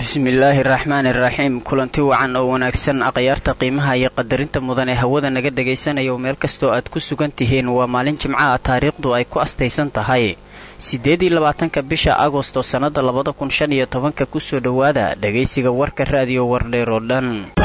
bismillaahi raxmaani iraxiim kulanti wacan oo wanaagsan akhyaarta qiimaha iyo qadarinta mudan ee hawada naga dhagaysanayo meel kastoo aad ku sugan tihiin waa maalin jimcaha taariikhdu ay ku astaysan tahay siddeed iyo labaatanka bisha agosto sannada labada kun shan iyo tobanka kusoo dhowaada dhagaysiga warka raadiyo wardheer oo dhan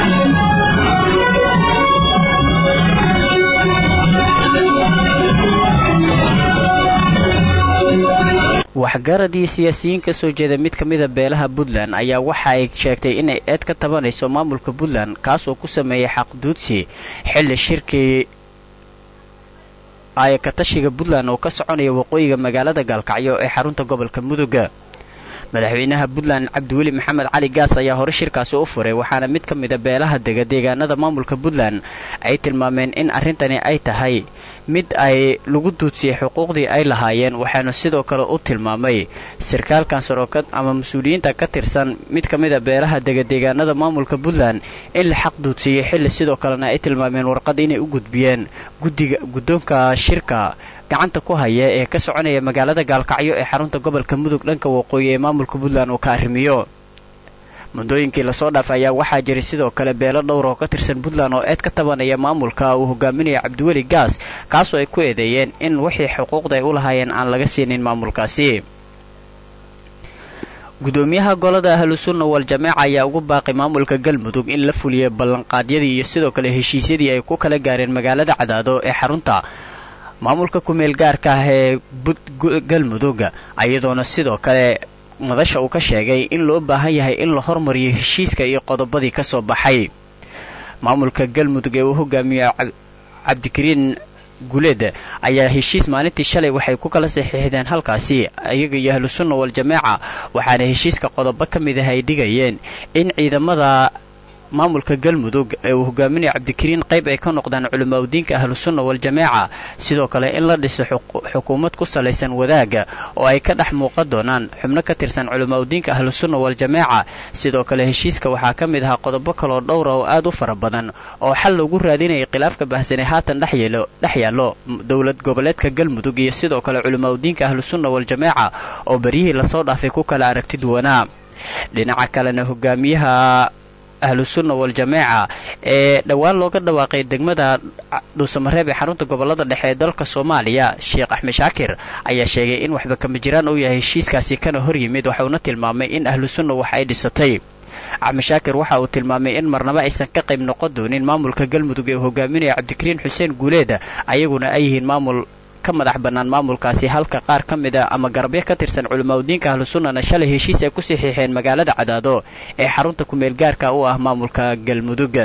waxgarad iyo siyaasiyiin ka soo jeeda mid ka mida beelaha puntland ayaa waxa ay sheegtay inay eed ka tabanayso maamulka puntland kaas oo ku sameeyay xaqduudsi xilli shirkii ayakatashiga puntland oo ka soconaya waqooyiga magaalada gaalkacyo ee xarunta gobolka muduga madaxweynaha puntland cabdiweli maxamed cali gaas ayaa hore shirkaasi u furay waxaana mid ka mida beelaha dega deegaanada maamulka puntland ay tilmaameen in arrintani ay tahay mid ay lagu duudsiyey xuquuqdii ay lahaayeen waxaana sidoo kale u tilmaamay sarkaalkan sarookad ama mas-uuliyiinta ka tirsan mid ka mida beelaha dega deegaanada maamulka puntland in la xaq duudsiiyey xilli sidoo kalena ay tilmaameen warqad inay u gudbiyeen guddiga guddoonka shirka gacanta ku haya ee ka soconaya magaalada gaalkacyo ee xarunta gobolka mudug dhanka waqooyi ee maamulka puntland uu ka arrimiyo muddooyinkii lasoo dhaafay ayaa waxaa jiray sidoo kale beelo dhowr oo ka tirsan puntland oo eed ka tabanaya maamulka uu hogaaminaya cabdiweli gaas kaasoo ay ku eedeeyeen in wixii xuquuqda ay u lahaayeen aan laga siinin maamulkaasi gudoomiyaha golada ahlusunna wal-jamaaca ayaa ugu baaqay maamulka galmudug in la fuliyo ballanqaadyadii iyo sidoo kale heshiisyadii ay ku kala gaareen magaalada cadaado ee xarunta maamulka ku-meel gaarka ah ee galmudug iyadoona sidoo kale madasha uu ka sheegay in loo baahan yahay in la hormariyo heshiiska iyo qodobadii ka soo baxay maamulka galmudug ee uu hogaamiyo cabdikariin guleed ayaa heshiis maalintii shalay waxay ku kala saxiixdeen halkaasi iyaga iyo ahlusunna wal-jamaaca waxaana heshiiska qodobo ka mid ah ay dhigayeen in ciidamada maamulka galmudug ee uu hogaaminaya cabdikariin qayb ay ka noqdaan culimaa udiinka ahlusunna wal-jamaaca sidoo kale in la dhiso xukuumad ku salaysan wadaaga oo ay ka dhex muuqan doonaan xubno ka tirsan culimaa udiinka ahlusunna wal-jamaaca sidoo kale heshiiska waxaa ka mid ahaa qodobo kaloo dhowra oo aad u fara badan oo xal loogu raadinayay khilaafka bahsanee haatan dhex yaallo dowlad goboleedka galmudug iyo sidoo kale culimaa udiinka ahlusunna wal-jamaaca oo beryihii lasoo dhaafay ku kala aragti duwanaa dhinaca kalena hogaamiyaha ahlusunna wal-jamaaca ee dhowaan looga dhawaaqay degmada dhuusamareeb ee xarunta gobolada dhexe ee dalka soomaaliya sheekh axmed shaakir ayaa sheegay in waxba kama jiraan uu yahay heshiiskaasi kana hor yimid waxauna tilmaamay in ahlusunna wax ay dhisatay axmed shaakir waxa uu tilmaamay in marnabo aysan ka qayb noqon doonin maamulka galmudug ee uu hogaaminaya cabdikariin xuseen guuleed ayaguna ay yihiin maamul ka madax bannaan maamulkaasi halka qaar ka mid a ama garabyo ka tirsan culimaa udiinka ahlusunnana shalay heshiis ay ku saxiixeen magaalada cadaado ee xarunta ku-meel gaarka u ah maamulka galmudug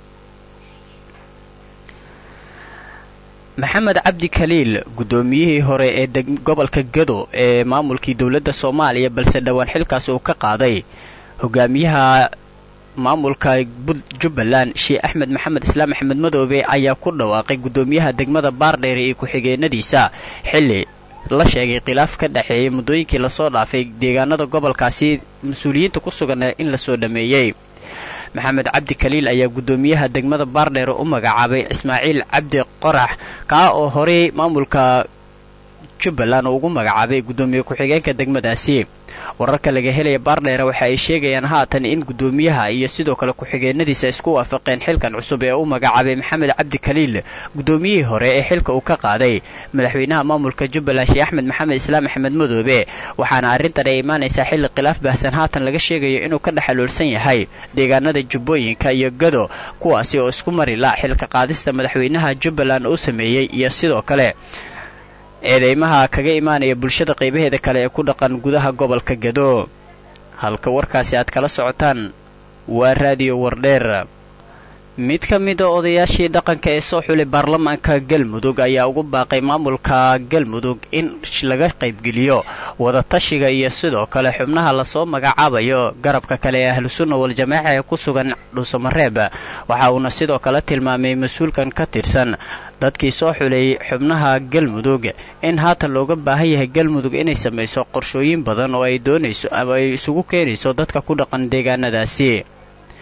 maxamed cabdi khaliil guddoomiyihii hore ee gobolka gado ee maamulkii dowladda soomaaliya balse dhowaan xilkaas uu ka qaaday hogaamiyaha maamulka jubbaland sheekh axmed maxamed islaam axmed madoobe ayaa ku dhawaaqay guddoomiyaha degmada baardheere iyo ku-xigeenadiisa xilli la sheegay khilaaf ka dhexeeyay muddooyinkii lasoo dhaafay deegaanada gobolkaasi mas-uuliyiinta ku sugan in lasoo dhameeyey maxamed cabdi khaliil ayaa guddoomiyaha degmada baardheere u magacaabay ismaaciil cabdi qorax kaa oo horey maamulka jubbaland uu ugu magacaabay guddoomiye ku-xigeenka degmadaasi wararka laga helaya baardheere waxa ay sheegayaan haatan in guddoomiyaha iyo sidoo kale ku-xigeenadiisa isku waafaqeen xilkan cusub ee u magacaabay maxamed cabdi khaliil guddoomiyihii hore ee xilka uu ka qaaday madaxweynaha maamulka jubbaland sheekh axmed maxamed islaam axmed madoobe waxaana arrintan ay imaanaysaa xilli khilaaf baahsan haatan laga sheegayo inuu ka dhexaloolsan yahay deegaanada jubbooyinka iyo gado kuwaasi oo isku mari la xilka qaadista madaxweynaha jubbaland uu sameeyey iyo sidoo kale eedeymaha kaga imaanaya bulshada qaybaheeda kale ee ku dhaqan gudaha gobolka gado halka warkaasi aad kala socotaan waa raadiyo wardheer mid ka mida odayaashii dhaqanka ee soo xulay baarlamaanka galmudug ayaa ugu baaqay maamulka galmudug in laga qaybgeliyo wadatashiga iyo sidoo kale xubnaha lasoo magacaabayo garabka kale ee ahlusunna wal-jamaaca ee ku sugan dhuusamareeb waxa uuna sidoo kale tilmaamay mas-uulkan ka tirsan dadkii soo xulay xubnaha galmudug in haatan looga baahan yahay galmudug inay samayso qorshooyin badan oo ay doonayso ama ay isugu keenayso dadka ku dhaqan deegaanadaasi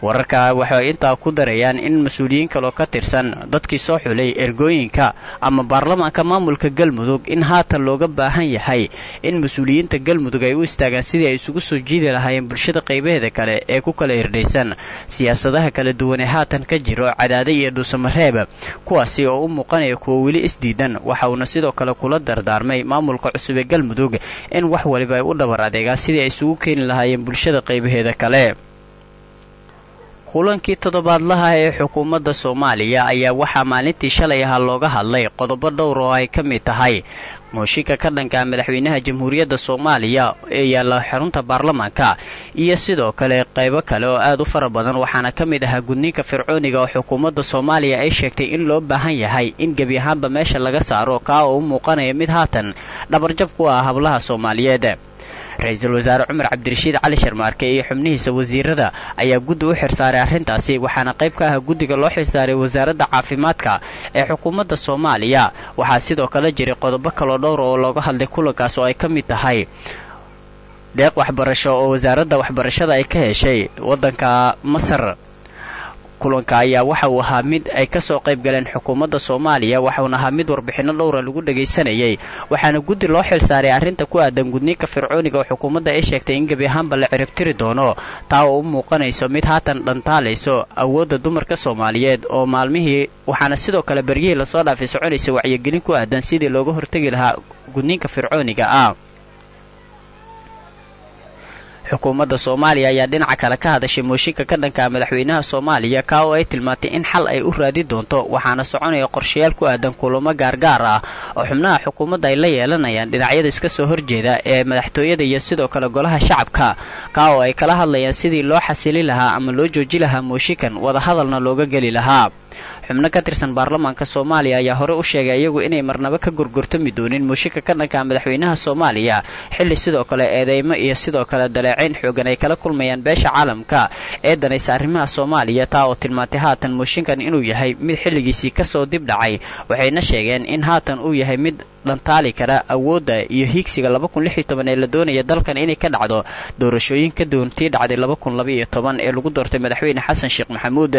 wararka waxay intaa ku darayaan in mas-uuliyiin kaloo ka tirsan dadkii soo xulay ergooyinka ama baarlamaanka maamulka galmudug in haatan looga baahan yahay in mas-uuliyiinta galmudug ay u istaagaan sidii ay isugu soo jiidi lahaayeen bulshada qaybaheeda kale ee ku kala hirdhaysan siyaasadaha kala duwan ee haatan ka jiro cadaada iyo dhuusamareeb kuwaasi oo u muuqanaya kuwa weli isdiidan waxa uuna sidoo kale kula dardaarmay maamulka cusub ee galmudug in wax waliba ay u dhabar adeegaan sidii ay isugu keeni lahaayeen bulshada qaybaheeda kale kulankii toddobaadlaha ee xukuumadda soomaaliya ayaa waxaa maalintii shalay ahaa looga hadlay qodobo dhowr oo ay ka mid tahay mooshinka ka dhanka madaxweynaha jamhuuriyadda soomaaliya ee yaalla xarunta baarlamaanka iyo sidoo kale qaybo kale oo aad u fara badan waxaana ka mid ahaa gudniinka fircooniga oo xukuumadda soomaaliya ay sheegtay in loo baahan yahay in gebi ahaanba meesha laga saaro kaa oo u muuqanaya mid haatan dhabarjab ku ah hablaha soomaaliyeed ra-iisul wasaare cumar cabdirashiid cali sharmaarke iyo xubnihiisa wasiirada ayaa guddi u xirsaaray arrintaasi waxaana qayb ka ah guddiga loo xirsaaray wasaaradda caafimaadka ee xukuumadda soomaaliya waxaa sidoo kale jiray qodobo kaloo dhowr oo looga hadlay kulankaas oo ay ka mid tahay deeq waxbarasho oo wasaaradda waxbarashada ay ka heshay waddanka masar kulanka ayaa waxa uu ahaa mid ay ka soo qayb galeen xukuumadda soomaaliya waxauna ahaa mid warbixinno dhowra lagu dhagaysanayay waxaana guddi loo xilsaaray arrinta ku aadan gudniinka fircooniga oo xukuumadda ay sheegtay in gebi ahaanba la ciribtiri doono taa oo u muuqanayso mid haatan dhantaalayso awoodda dumarka soomaaliyeed oo maalmihii waxaana sidoo kale beryihii lasoo dhaafay soconaysa wacyigelin ku aadan sidii looga hortegi lahaa gudniinka fircooniga ah xukuumadda soomaaliya ayaa dhinaca kale ka hadashay mooshinka ka dhanka madaxweynaha soomaaliya kaa oo ay tilmaantay in xal ay u raadi doonto waxaana soconaya qorshayaal ku aadan kulamo gaargaar ah oo xubnaha xukuumadda ay la yeelanayaan dhinacyada iska soo horjeeda ee madaxtooyada iyo sidoo kale golaha shacabka kaa oo ay kala hadlayaan sidii loo xasilin lahaa ama loo jooji lahaa mooshinkan wadahadalna looga geli lahaa xubno ka tirsan baarlamaanka soomaaliya ayaa hore u sheegay iyagu inay marnabo ka gorgortami doonin mooshinka ka dhanka madaxweynaha soomaaliya xilli sidoo kale eedeymo iyo sidoo kale daleecayn xoogan ay kala kulmayaan beesha caalamka ee danaysa arrimaha soomaaliya taa oo tilmaantay haatan mooshinkan inuu yahay mid xilligiisii kasoo dib dhacay waxayna sheegeen in haatan uu yahay mid dhantaali kara awoodda iyo hiigsiga ee la doonaya dalkan inay ka dhacdo doorashooyin ka doontii dhacday ee lagu doortay madaxweyne xasan sheekh maxamuud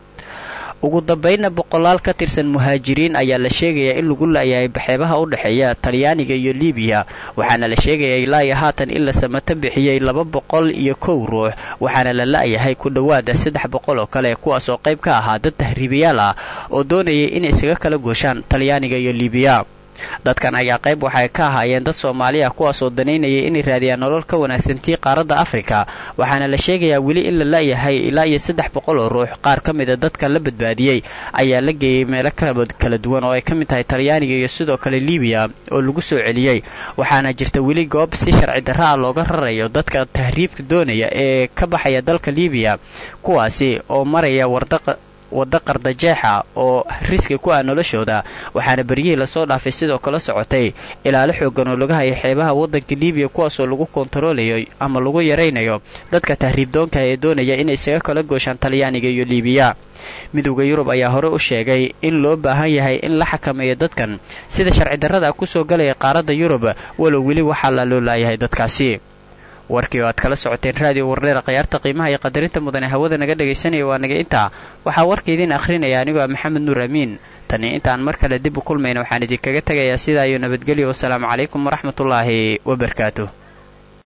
ugu dambaynna boqolaal ka tirsan muhaajiriin ayaa la sheegayaa in lagu la'yahay baxeebaha u dhexeeya talyaaniga iyo libiya waxaana la sheegayaa ilaa iyo haatan in la samato bixiyey laba boqol iyo kow ruux waxaana la la'yahay ku dhowaada saddex boqol oo kale kuwaas oo qayb ka ahaa dad tahriibayaal ah oo doonayay inay isaga kala gooshaan talyaaniga iyo libiya dadkan ayaa qayb waxay ka ahaayeen dad soomaali ah kuwaasoo danaynayay inay raadiyaan nolol ka wanaagsantii qaaradda afrika waxaana la sheegayaa weli in la la'yahay ilaa iyo saddex boqol oo ruux qaar ka mida dadka la badbaadiyey ayaa la geeyey meelo kala duwan oo ay ka mid tahay talyaaniga iyo sidoo kale libiya oo lagu soo celiyey waxaana jirta weli goob si sharci darra ah looga rarayo dadka tahriibka doonaya ee ka baxaya dalka libiya kuwaasi oo maraya wardaqa wadda qardajeexa oo riski ku ah noloshooda waxaana beryihii lasoo dhaafay sidoo kale socotay ilaalo xoogan oo laga hayay xeebaha waddanka libiya kuwaasoo lagu kontaroolayo ama lagu yaraynayo dadka tahriibdoonka ee doonaya inay isaga kala gooshaan talyaaniga iyo libiya midowda yurub ayaa hore u sheegay in loo baahan yahay in la xakameeyo dadkan sida sharci darrada kusoo galaya qaaradda yurub walow weli waxaa la loo laayahay dadkaasi warkii oo aad kala socoteen raadiyo wardheera khayaarta qiimaha iyo qadarinta mudane hawada naga dhagaysanaya waa naga intaa waxaa warka idiin akhrinaya anigoo ah maxamed nuur amiin tani intaan mar kale dib u kulmayna waxaan idinkaga tegayaa sidaa iyo nabadgelyo wasalaamu calaykum waraxmatullaahi wabarakaatuh